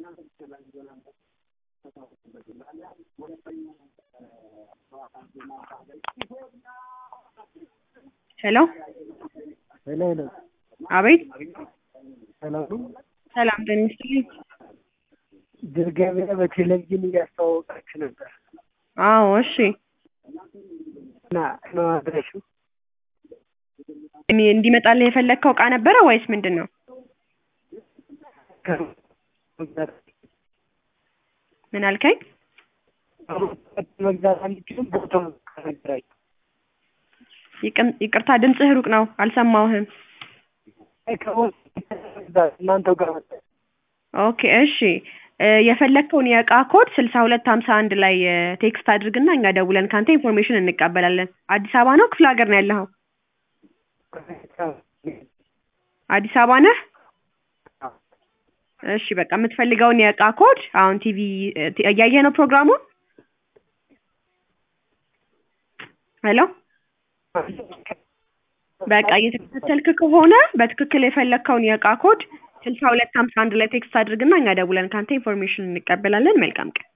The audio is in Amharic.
ሄሎ ሄሎ ሄሎ አቤት ሰላም ነው? ሰላም ጤና ይስጥልኝ ድር ገበያ በቴሌቪዥን እያስተዋወቃችሁ ነበር አዎ እሺ እና ነው አድራሹ እኔ እንዲመጣልህ የፈለግከው እቃ ነበረ ወይስ ምንድን ነው ምን አልከኝ መግዛት አንችልም ቦታው ከነገራችሁ ይቅም- ይቅርታ ድምፅህ ሩቅ ነው አልሰማሁህም እናንተው ጋር መጣ ኦኬ እሺ እ የፈለግከውን የእቃ ኮድ ስልሳ ሁለት ሀምሳ አንድ ላይ እ ቴክስት አድርግና እኛ ደውለን ካንተ ኢንፎርሜሽን እንቀበላለን አዲስ አበባ ነው ክፍለ ሀገር ነው ያለኸው አዲስ አበባ ነህ እሺ በቃ የምትፈልገውን የእቃ ኮድ አሁን ቲቪ እ ቲ- እያየህ ነው ፕሮግራሙን ሄሎ በቃ እየተከታተልክ ከሆነ በትክክል የፈለግከውን የእቃ ኮድ ስልሳ ሁለት ሀምሳ አንድ ላይ ቴክስት አድርግና እኛ ደውለን ካንተ ኢንፎርሜሽን እንቀበላለን መልካም ቀን